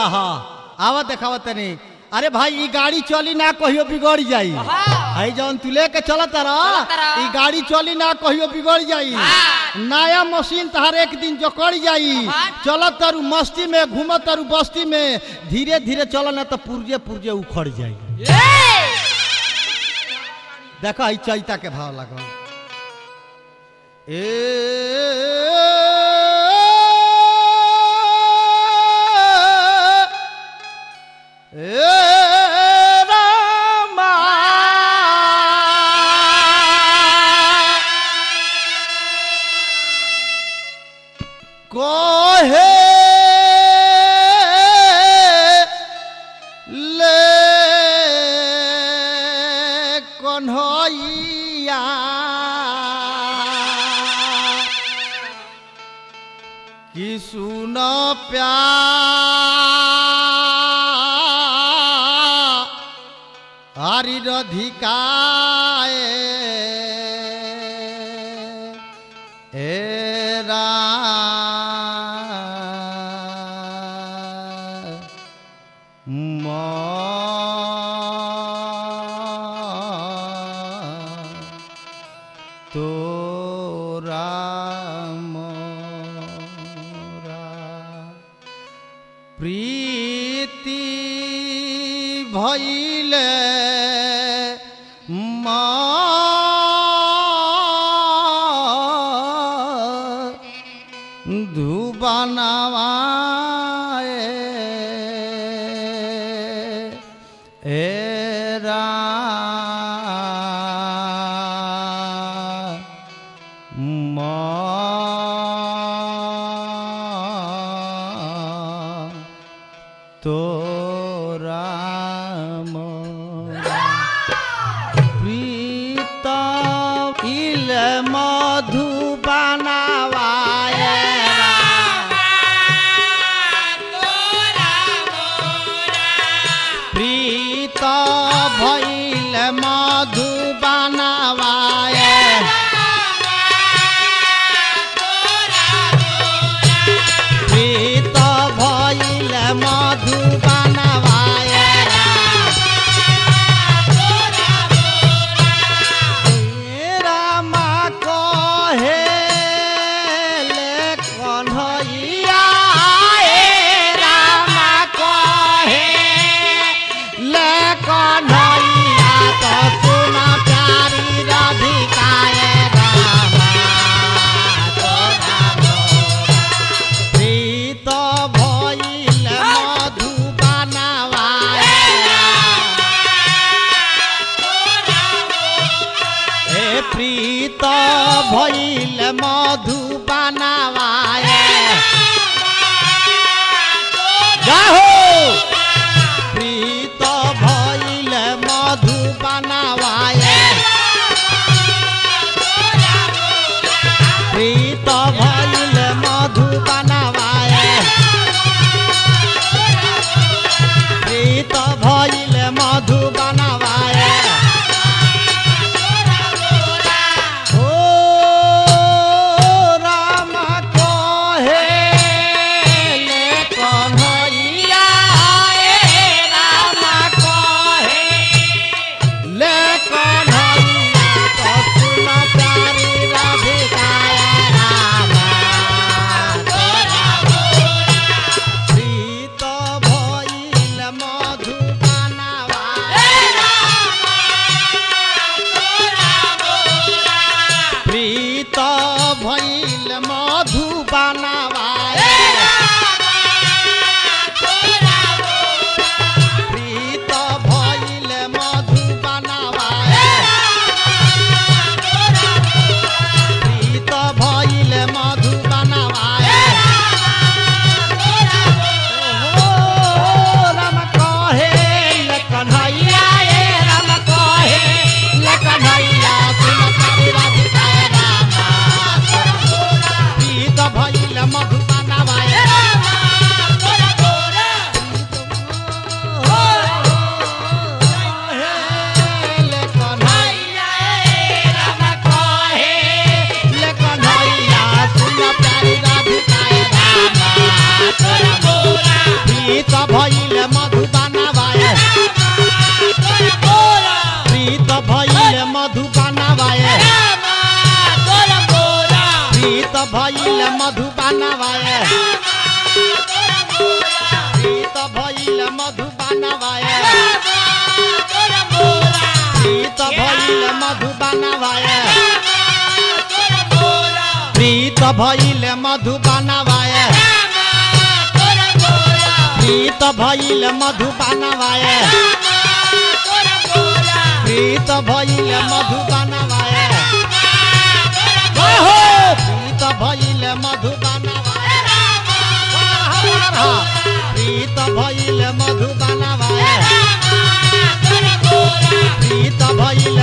हाँ आवा देखावा तनी अरे भाई ई गाड़ी चली ना कहियो बिगड़ जाई हाँ। है जौन तू लेके चलत रह चलत रह। ई गाड़ी चली ना कहियो बिगड़ जाई हाँ। नया मशीन तहार एक दिन जकड़ जाई हाँ। चलत तारू मस्ती में घूमत तारू बस्ती में धीरे धीरे चल ना तो पुर्जे पुर्जे उखड़ जाई देखा ई चैता के भाव लगल ए ए रामा कोहे ले कन्हैया कि सुन प्यार हरि रधिकाए एरा तोरा मोरा प्रीति भैले धुबनवाए एरा तोरा मोरा प्रीत इल मधुबनवाए प्रीत भैल मधुबनवाए प्रीत भैल मधुबनवाए रामा कहे ले कन्हैया ए रामा कहे ले कन्हैया तो सुन प्यारी राधिकाए रामा तोरा मोरा प्रीत भइल मधुबनवाए ए प्रीत भइल मधुबनवाए जाहो प्रीत भइल मधुबनवाए प्रीत भइल मधुबनवाए प्रीत भइल मधुबनवाए ओ राम कहे ले कन्हैया ए राम कहे ले कन्हैया तो सुन प्यारी राधिकाए रामा तोरा प्रीत भइल मधुबनवाए प्रीत भइल मधुबनवाए प्रीत भइल मधुबनवाए प्रीत भइल मधुबनवाए ओ राम कहे ले कन्हैया ए राम कहे ले कन्हैया सुन प्यारी राधिकाए रामा प्रीत भइल मधुबनवाए प्रीत भइल मधुबानवाए प्रीत भइल मधुबानवाए प्रीत भइल मधुबानवाए प्रीत भइल मधुबानवाए प्रीत भइल मधुबानवाए प्रीत भइल मधुबानवाए हो प्रीत भइल मधुबानवाए प्रीत भइल मधुबानवाए प्रीत भइल